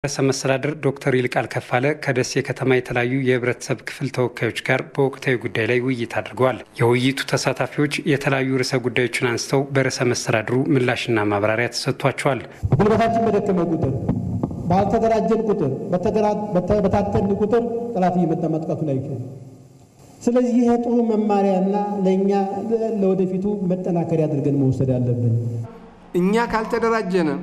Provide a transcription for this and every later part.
ርዕሰ መስተዳድር ዶክተር ይልቃል ከፋለ ከደሴ ከተማ የተለያዩ የህብረተሰብ ክፍል ተወካዮች ጋር በወቅታዊ ጉዳይ ላይ ውይይት አድርገዋል። የውይይቱ ተሳታፊዎች የተለያዩ ርዕሰ ጉዳዮችን አንስተው በርዕሰ መስተዳድሩ ምላሽና ማብራሪያ ተሰጥቷቸዋል። ጉልበታችን በደከመ ቁጥር፣ ባልተደራጀን ቁጥር፣ በታተን ቁጥር ጠላት እየመጣ ማጥቃቱን አይችልም። ስለዚህ ይህ ጥሩ መማሪያና ለእኛ ለወደፊቱ መጠናከሪያ አድርገን መውሰድ አለብን። እኛ ካልተደራጀነ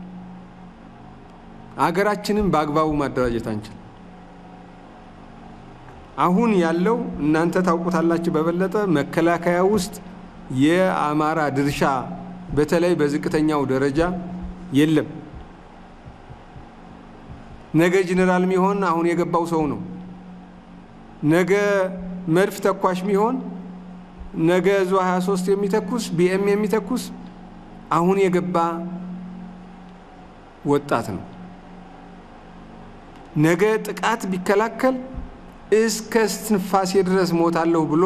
አገራችንን በአግባቡ ማደራጀት አንችል። አሁን ያለው እናንተ ታውቁታላችሁ በበለጠ መከላከያ ውስጥ የአማራ ድርሻ በተለይ በዝቅተኛው ደረጃ የለም። ነገ ጄኔራል ሚሆን አሁን የገባው ሰው ነው። ነገ መድፍ ተኳሽ ሚሆን ነገ ዙ 23 የሚተኩስ ቢኤም የሚተኩስ አሁን የገባ ወጣት ነው። ነገ ጥቃት ቢከላከል እስከ እስትንፋሴ ድረስ ሞታለሁ ብሎ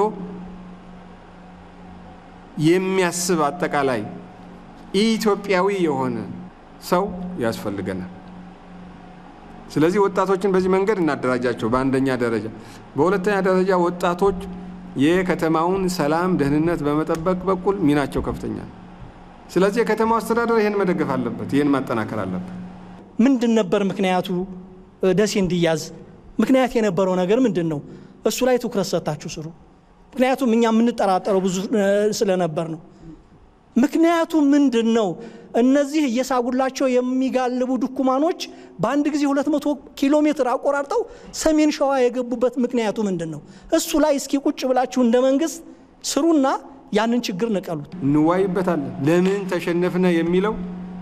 የሚያስብ አጠቃላይ ኢትዮጵያዊ የሆነ ሰው ያስፈልገናል። ስለዚህ ወጣቶችን በዚህ መንገድ እናደራጃቸው በአንደኛ ደረጃ። በሁለተኛ ደረጃ ወጣቶች የከተማውን ሰላም፣ ደህንነት በመጠበቅ በኩል ሚናቸው ከፍተኛ ነው። ስለዚህ የከተማው አስተዳደር ይህን መደገፍ አለበት፣ ይህን ማጠናከር አለበት። ምንድን ነበር ምክንያቱ ደሴ እንዲያዝ ምክንያት የነበረው ነገር ምንድን ነው? እሱ ላይ ትኩረት ሰጥታችሁ ስሩ። ምክንያቱም እኛ የምንጠራጠረው ብዙ ስለነበር ነው። ምክንያቱ ምንድን ነው? እነዚህ እየሳጉላቸው የሚጋልቡ ድኩማኖች በአንድ ጊዜ 200 ኪሎ ሜትር አቆራርጠው ሰሜን ሸዋ የገቡበት ምክንያቱ ምንድን ነው? እሱ ላይ እስኪ ቁጭ ብላችሁ እንደ መንግስት ስሩና ያንን ችግር ንቀሉት። እንዋይበታለን። ለምን ተሸነፍነ የሚለው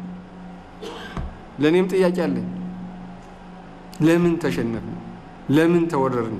ለእኔም ጥያቄ አለኝ። ለምን ተሸነፍን፣ ለምን ተወረርን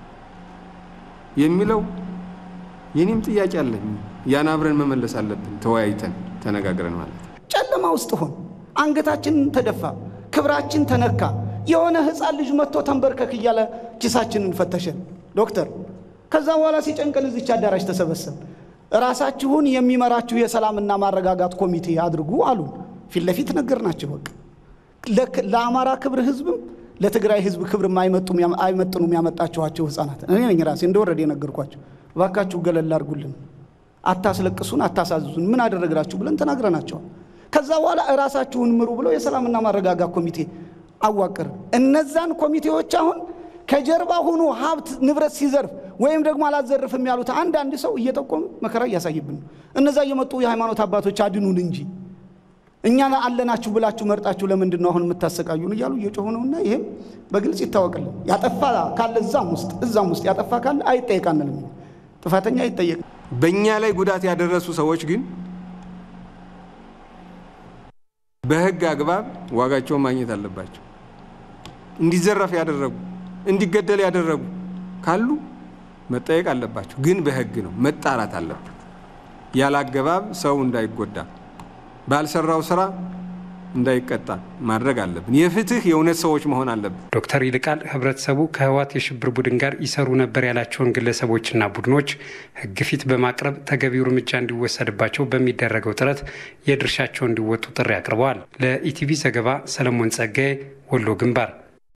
የሚለው የኔም ጥያቄ አለኝ። ያን አብረን መመለስ አለብን፣ ተወያይተን ተነጋግረን ማለት ነው። ጨለማ ውስጥ ሆን አንገታችንን ተደፋ፣ ክብራችን ተነካ። የሆነ ህፃን ልጅ መጥቶ ተንበርከክ እያለ ኪሳችንን ፈተሸን ዶክተር። ከዛ በኋላ ሲጨንቀን እዚች አዳራሽ ተሰበሰብ። ራሳችሁን የሚመራችሁ የሰላምና ማረጋጋት ኮሚቴ አድርጉ አሉን። ፊት ለፊት ነገር ናቸው። በቃ ለአማራ ክብር ህዝብም ለትግራይ ህዝብ ክብር አይመጥኑም ያመጣችኋቸው ህፃናት እኔ ነኝ ራሴ እንደወረደ የነገርኳቸው። እባካችሁ ገለል አድርጉልን፣ አታስለቅሱን፣ አታሳዝዙን፣ ምን አደረግራችሁ ብለን ተናግረናቸዋል። ከዛ በኋላ እራሳችሁን ምሩ ብለው የሰላምና ማረጋጋት ኮሚቴ አዋቅር። እነዛን ኮሚቴዎች አሁን ከጀርባ ሆኖ ሀብት ንብረት ሲዘርፍ ወይም ደግሞ አላዘርፍም ያሉት አንዳንድ ሰው እየጠቆሙ መከራ እያሳይብን ነው። እነዛ እየመጡ የሃይማኖት አባቶች አድኑን እንጂ እኛ አለናችሁ ብላችሁ መርጣችሁ ለምንድን ነው አሁን የምታሰቃዩን እያሉ እየጮሁ ነውና ይህም በግልጽ ይታወቅልን። ያጠፋ ካለ እዛም ውስጥ እዛም ውስጥ ያጠፋ ካለ አይጠየቅ አንልም። ጥፋተኛ አይጠየቅ። በእኛ ላይ ጉዳት ያደረሱ ሰዎች ግን በህግ አግባብ ዋጋቸውን ማግኘት አለባቸው። እንዲዘረፍ ያደረጉ እንዲገደል ያደረጉ ካሉ መጠየቅ አለባቸው። ግን በህግ ነው መጣራት አለበት። ያለ አገባብ ሰው እንዳይጎዳ ባልሰራው ስራ እንዳይቀጣ ማድረግ አለብን። የፍትህ የእውነት ሰዎች መሆን አለብን። ዶክተር ይልቃል ህብረተሰቡ ከህወሓት የሽብር ቡድን ጋር ይሰሩ ነበር ያላቸውን ግለሰቦችና ቡድኖች ህግ ፊት በማቅረብ ተገቢው እርምጃ እንዲወሰድባቸው በሚደረገው ጥረት የድርሻቸውን እንዲወጡ ጥሪ አቅርበዋል። ለኢቲቪ ዘገባ ሰለሞን ጸጋዬ ወሎ ግንባር